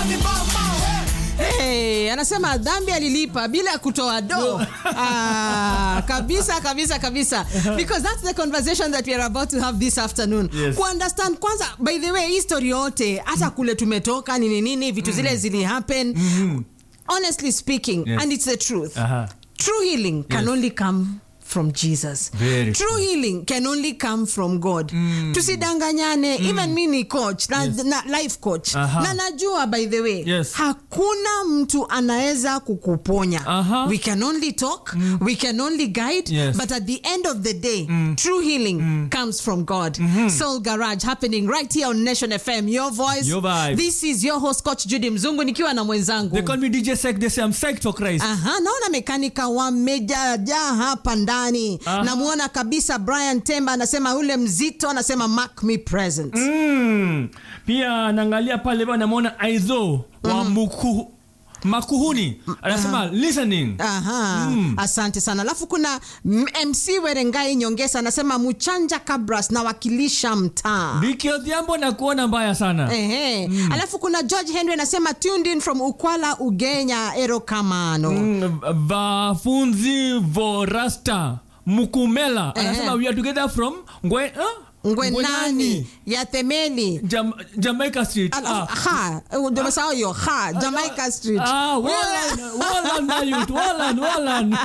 Hey, anasema dhambi alilipa bila ya kutoa do ah, kabisa kabisa kabisa because that's the conversation that we are about to have this afternoon Yes. kuunderstand kwanza by the way history yote hata kule tumetoka nini nini vitu zile zili happen honestly speaking Yes. and it's the truth Aha. true healing can Yes. only come from jesus Very true true. healing can only come from god tusidanganyane even mi ni coach na, Yes. na life coach Aha. na najua by the way Yes. hakuna mtu anaweza kukuponya Aha. we can only talk we can only guide Yes. but at the end of the day true healing comes from god soul garage happening right here on nation fm your voice Your vibe. this is your host coach judy mzungu nikiwa na mwenzangu They call me DJ Sek. They say I'm psyched for Christ. Aha, naona mekanika wamejajaa hapa ndani Aha. namwona kabisa brian temba anasema ule mzito anasema mark me present Mm. Pia naangalia pale bwana namwona Aizo wa Muku Makuhuni anasema listening. Aha, asante sana alafu kuna M- mc werengai nyongesa anasema muchanja kabras nawakilisha mtaa Viki Odhiambo na kuona mbaya sana. Ehe. alafu kuna george henry anasema tuned in from ukwala ugenya erokamano Mm, Vafunzi Vorasta Mukumela anasema we are together from Ngwe, huh? ngwenani ya themeli Jam, Jamaica Street. Alafu- Ah. ha ndio umesahau hiyo ha jamaica street Ah, Wallan, Wallan na youth, Wallan, Wallan.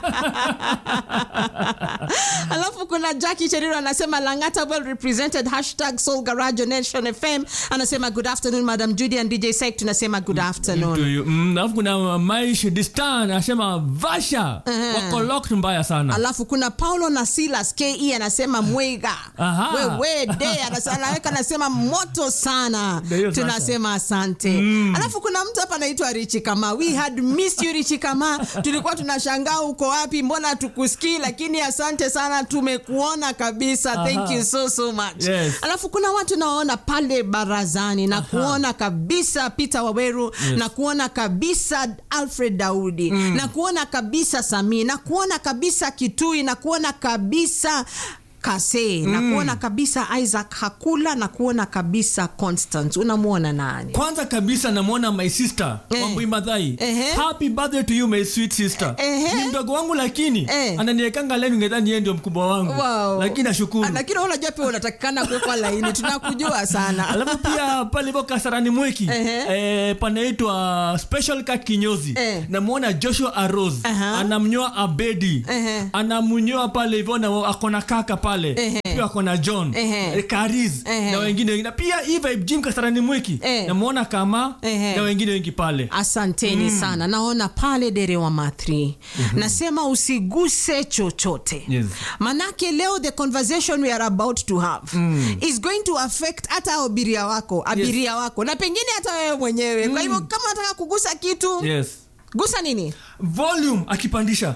alafu kuna jacki cheriro anasema langata well represented hashtag soul garage on nation fm anasema good afternoon madam judy and dj sek tunasema good To afternoon you. Mm, alafu kuna Maish Distan anasema Vasha wako locked mbaya sana. alafu kuna paulo na silas ke anasema mwega Aha. wewe de anasa- anaweka anasema moto sana Ndio hiyo sasa. tunasema asante alafu kuna mtu hapa anaitwa richi kama we had missed you richi kama tulikuwa tunashangaa uko wapi mbona tukusikii lakini asante sana tumekuona kabisa thank Aha. you so so much Yes. alafu kuna watu nawaona pale barazani na kuona kabisa peter waweru na kuona kabisa alfred daudi na kuona kabisa samii na kuona kabisa kitui na kuona kabisa kase na kuona kabisa isaac hakula na kuona kabisa constant unamwona nani kwanza kabisa namwona my sister Eh. wambui madhai Ehe. happy birthday to you my sweet sister Ehe. ni mdogo wangu lakini Eh. ananiekanga leni ngedhani yeye ndio mkubwa wangu Wow. lakini nashukuru Ah, lakini wewe unajua pia unatakikana kuwekwa laini tunakujua sana alafu pia pale hivyo kasarani mweki Ehe. eh, panaitwa special ka kinyozi Eh. namwona joshua aros Aha. anamnyoa abedi Ehe. anamnyoa pale hivyo na akona kaka pale Ehe. pia akona john Ehe. eh, karis Ehe. na wengine wengine pia hii vibe jim kasarani mweki Eh. namwona kama Ehe. na wengine wengi pale asanteni sana naona pale derewa mathri nasema usiguse chochote Yes. manake leo the conversation we are about to have is going to affect hata abiria wako abiria wako na pengine hata wewe mwenyewe kwa hivyo kama unataka kugusa kitu yes gusa nini volume akipandisha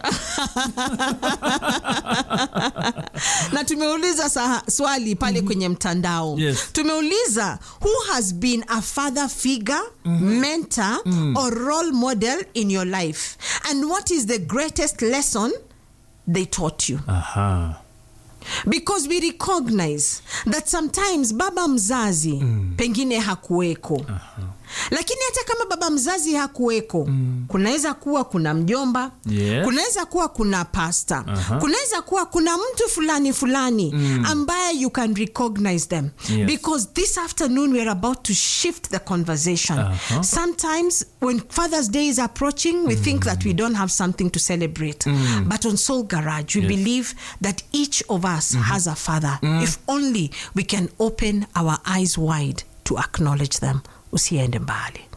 na tumeuliza saha, swali pale kwenye mtandao Yes. tumeuliza who has been a father figure mentor or role model in your life and what is the greatest lesson they taught you aha because we recognize that sometimes baba mzazi pengine hakuweko lakini hata kama baba mzazi hakuweko kunaweza kuwa kuna mjomba Yes. kunaweza kuwa kuna pasta Aha. kunaweza kuwa kuna mtu fulani fulani ambaye you can recognize them Yes. because this afternoon we're about to shift the conversation Aha. sometimes when father's day is approaching we think that we don't have something to celebrate but on soul garage we Yes. believe that each of us has a father if only we can open our eyes wide to acknowledge them usiende mbali